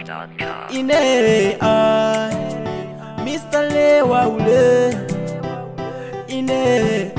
ZWAP.com. ine ai Mr. Lewa ule ine ai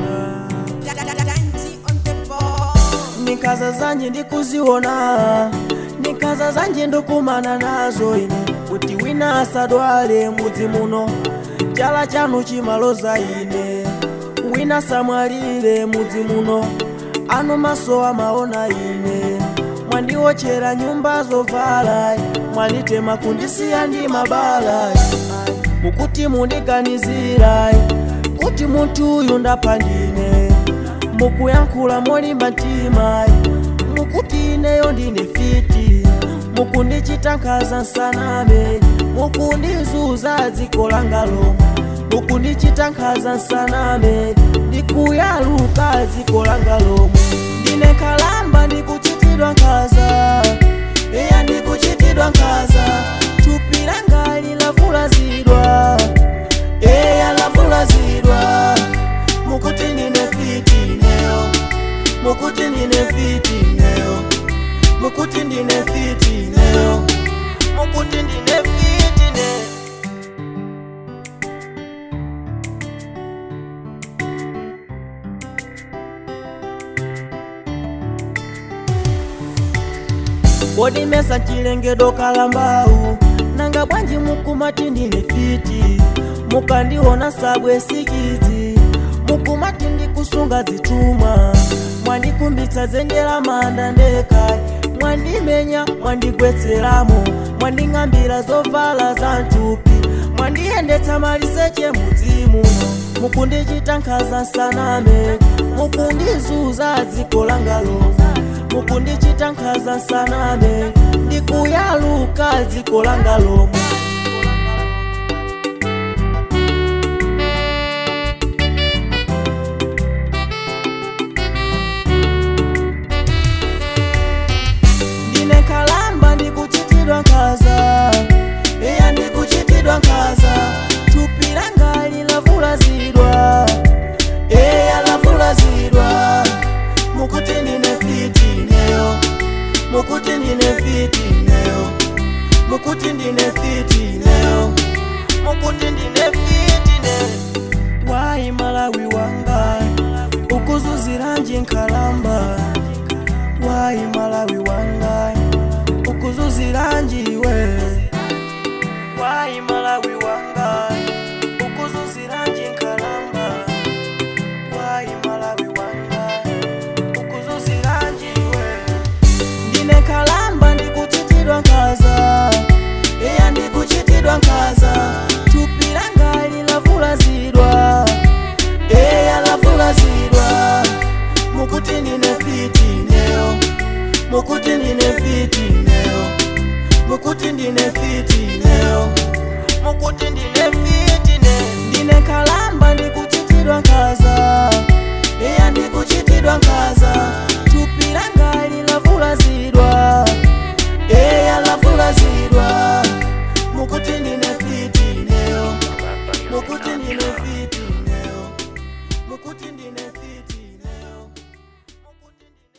nikaza zanje ndikuziona nikaza zanje ndokumana nazo ine kuti wina asadwale mudzi muno chala chanu chimaloza ine wina samwalire mudzi muno anu maso amaona ine mwandiwochera nyumba zovala mwanditema kundisiya ndi mabala mukuti mundiganizira kuti munthu uyu ndapandine mukuyankhula molimba mtima mukuti ineyo ndine fiti mukundichita nkhaza nsaname mukundizuza dziko langa lomwe mukundichita nkhaza nsaname ndikuyaluka dziko langa lomwe ndine kalamba ndikuchitidwa nkhaza eya ndikuchitidwa nkhaza thupi langa lilavulazidwa eya lavulazidwa mukuti ndine fiti neyo mukuti ndine fiti neyo mukuti ndine fiti neyo mukuti ndine fiti neyo kodi mesa chilengedo kalambawu nanga bwanji mukumati ndine fiti mukandiona sabwe sikidzi mukumati ndikusunga zitumwa mwandikumbitsa zenjera manda ndeka mwandimenya mwandigwetseramo mwanding'ambira zovala za mtupi mwandiyendetsa maliseche mudzimu mukundichita nkhaza nsaname mukundizuza dziko langa lomwe mukundichita nkhaza nsaname ndikuyaluka dziko langa lomwe ndine kalamba ndikuchitidwa nkhaza eya ndikuchitidwa nkhaza thupi langa lilavulazidwa eya lavulazidwa mukuti ndine fiti neyo mukuti ndine fiti neyo mukuti ndine fiti neyo mukuti ndine fiti neyo wayi malawi wanga ukuzuziranji nkhalamba wayi malawi wanga ukuzuziranji we wayi malawi wanga ukuzuziranji nkhalamba wayi malawi wanga ukuzuziranji we ndine kalamba ndikuchitidwa nkhaza eya ndikuchitidwa nkhaza thupi langa lilavulazidwa eya lavulazidwa mukuti ndine fiti neyo mukuti ndine fiti neyo mukuti ndine fiti neyo mukuti ndine